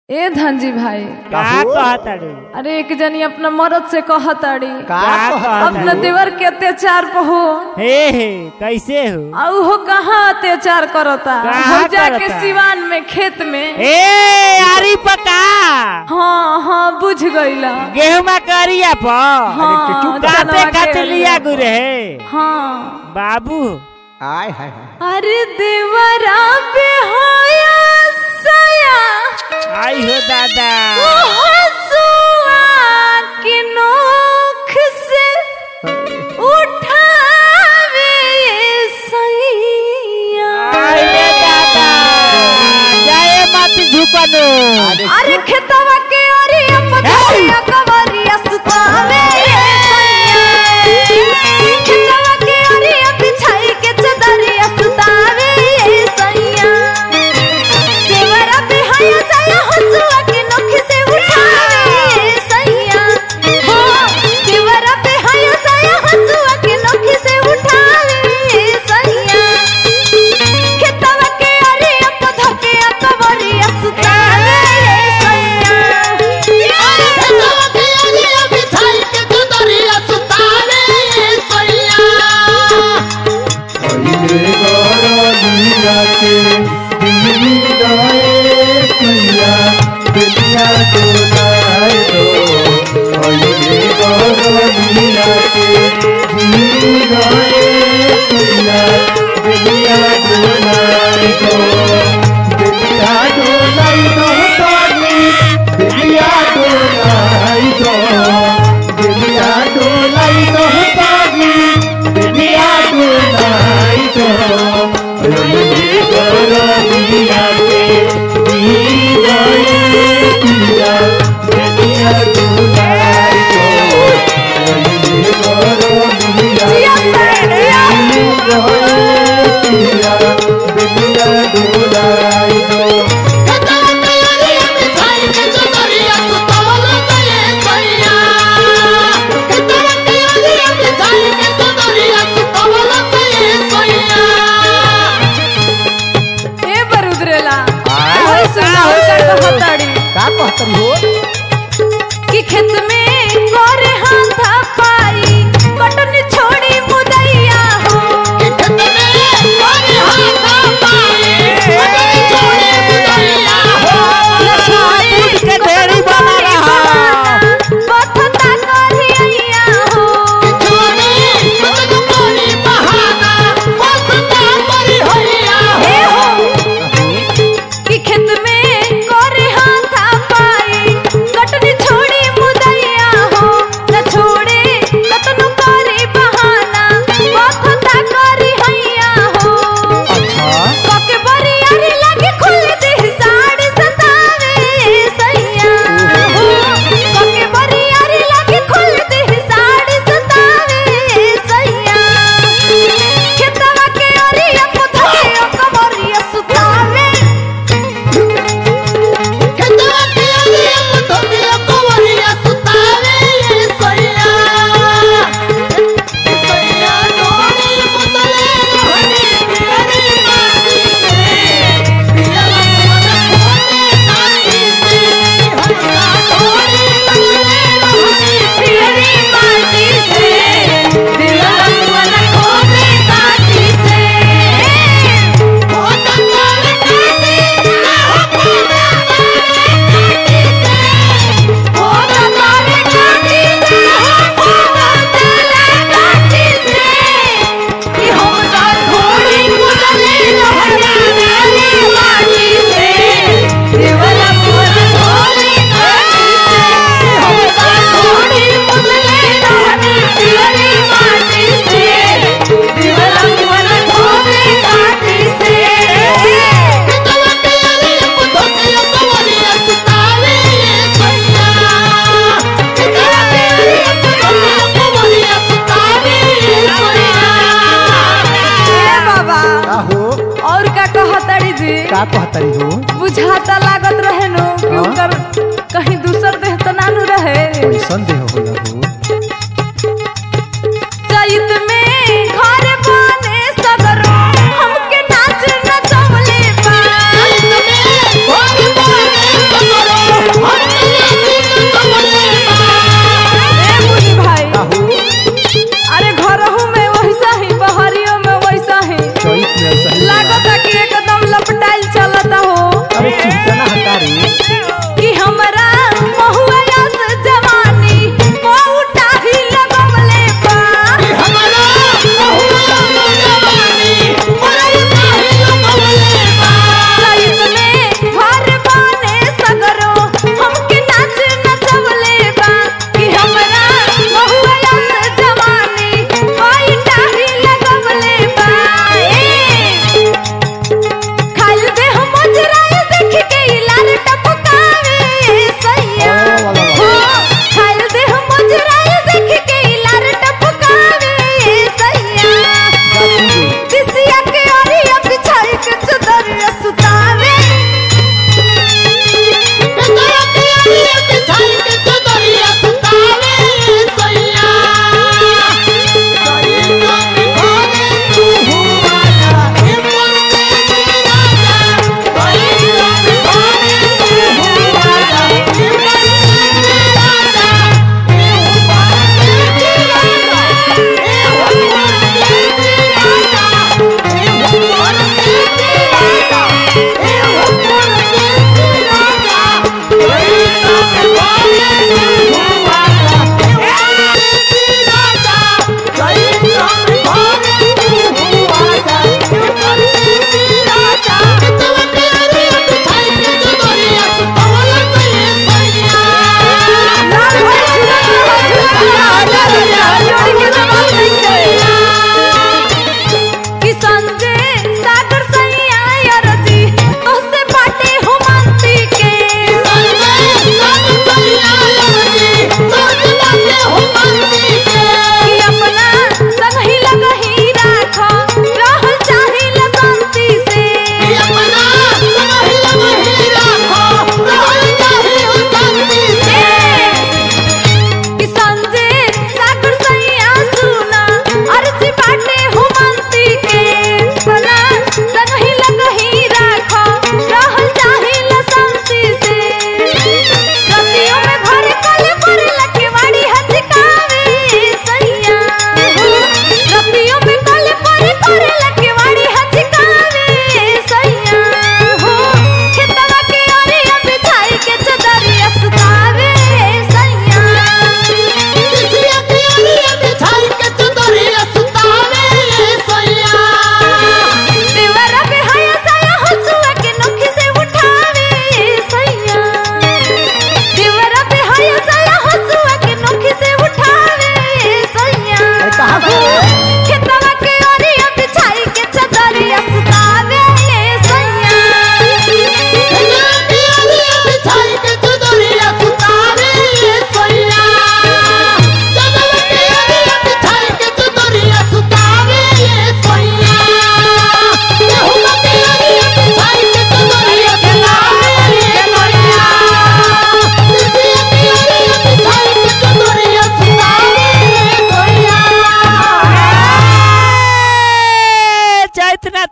ए धनजी भाई का काहू? कहताड़ू अरे एक जनी अपना मरद से कहताड़ी का का कहताड़ी? अपना देवर के अत्याचार पर हो हे हे कैसे हो और हो कहाँ अत्याचार करता कहाँ हो जाके करता? सिवान में खेत में ए आरी पका हाँ हाँ बुझ गईला गेहुमा करिया पर हाँ चुप काटे चनवा के खातिर लिया अरिया। गुरे हे हाँ बाबू आय हाय हाय अरे देवरा पे होया सया आई हो दादा हसुआ की नोख से उठावे ये सैया आई रे दादा जाए मत झुकनो अरे अरे खेतवा के अरिया पथरिया कवरिया सुतावे ये सैया खेतवा के अरिया बिछाई के चदरिया सुतावे ये सैया देवरा पे हया सया हसुआ के नोख से उठावे ये सैया हो देवरा पे हया सया हसुआ के नोख से उठावे ये सैया खेतवा के अरिया पथरिया कवरिया सुतावे ये सैया पहिले गरलिया के दिल्ली गए सैया बेलिया डोलाए दो पहिले गरलिया के दिल्ली गए सैया बेलिया डोलाए दो बेलिया डोलाई दो ताली बेलिया डोलाई दो बेलिया डोलाई दो ताली बेलिया डोलाई दो रंगे गरलिया के दी गए पिया बेलिया डोलाई दो रंगे गरलिया के दी गए पिया बेलिया डोलाई दो ए बरुद्रेला आय। ओए सुना हो कर कहताड़ी का कहतरी हो कि खेत में गोरे हाथा पाई कटन छोड़ी मुदैया हो दूध के ढेरी बना रहा बथता करिया हो ए हो कि खेत में गोरे हाथा पाई कटन छोड़ी मुदैया हो न छोड़े कतनु करी बहाना बथता करिया हो अच्छा कोके बरियारी लागे खुल दे साड़ी सतावे सैया हो कोके बरियारी लागे खुल दे साड़ी सतावे सैया खेतवा के ओरिया पुथके ओ कमरिया सुतावे पियरी माटी से दिल मन खोदे काटी से ओ तकाले काटी से ओ तकाले काटी से कि हम ता थोड़ी मुदले रहने माटी से देवला मोर थोड़ी काटी से हम ता थोड़ी मुदले रहने पियरी माटी से देवला मोर थोड़ी काटी से ए बाबा का हो और का कहतड़ी जी का कहतरी हो बुझाता लागत रहे नु कि हाँ? उनकर कहीं दूसर देह त नानु रहे कैसन देह होला हो चैत में घर बने सगरो हमके नाच नचवले बा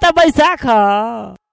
तो बैसाख ह